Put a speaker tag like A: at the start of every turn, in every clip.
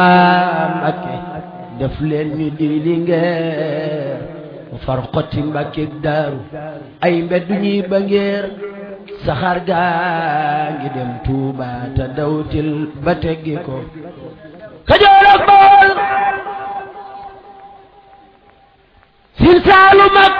A: Mbàkke def leen ñu di lingeer mu far xotti Mbàkke daaru ay mbedd ñuy ba ngeer saxaar gaa ngi dem Tuuba te dawtil ba teggi ko Kajoor ak Bawol Siin Saalum ak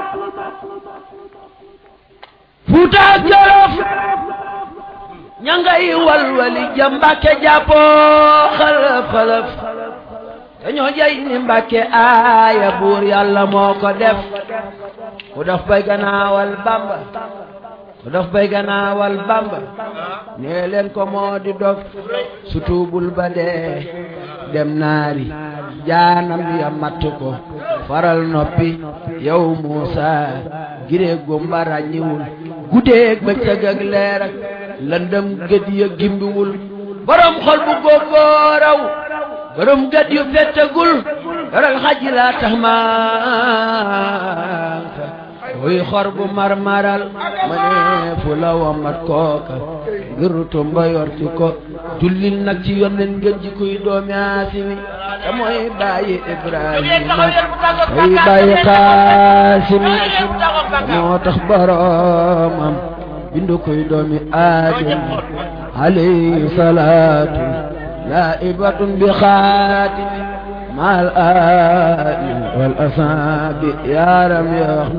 A: Fuuta ak Jolof ña ngay walwali ja Mbàkke jàppoo xalaf xalaf dañoo jay ni Mbàkke aaya buur yàlla moo ko def ku daf bay gannaawal Bamba ku daf bay gannaawal Bamba nee leen ko moo di dog su tuubul ba dee dem naari jaanam ya matt ko faral noppi yow Muusa giree gumba ràññiwul guddeeg bëccëg ak leer ak lëndëm gët ya gimbiwul borom xol bu góogóoraw borom gët yu fettagul yoral xaj laa tax maanka wuy xor bu marmaral ma ne fu la womat kooka ngir tumba yorti ko jullil nag ci yonnen ngeen ji kuy doomi aasimi te mooy bàyyi ibrahima mooy bàyyi kaasimi moo tax boromam bindu kuy doomi aadama alayhi salaatu laa'ibatun bi xaatimi maal aali wal asaabi yaaram ya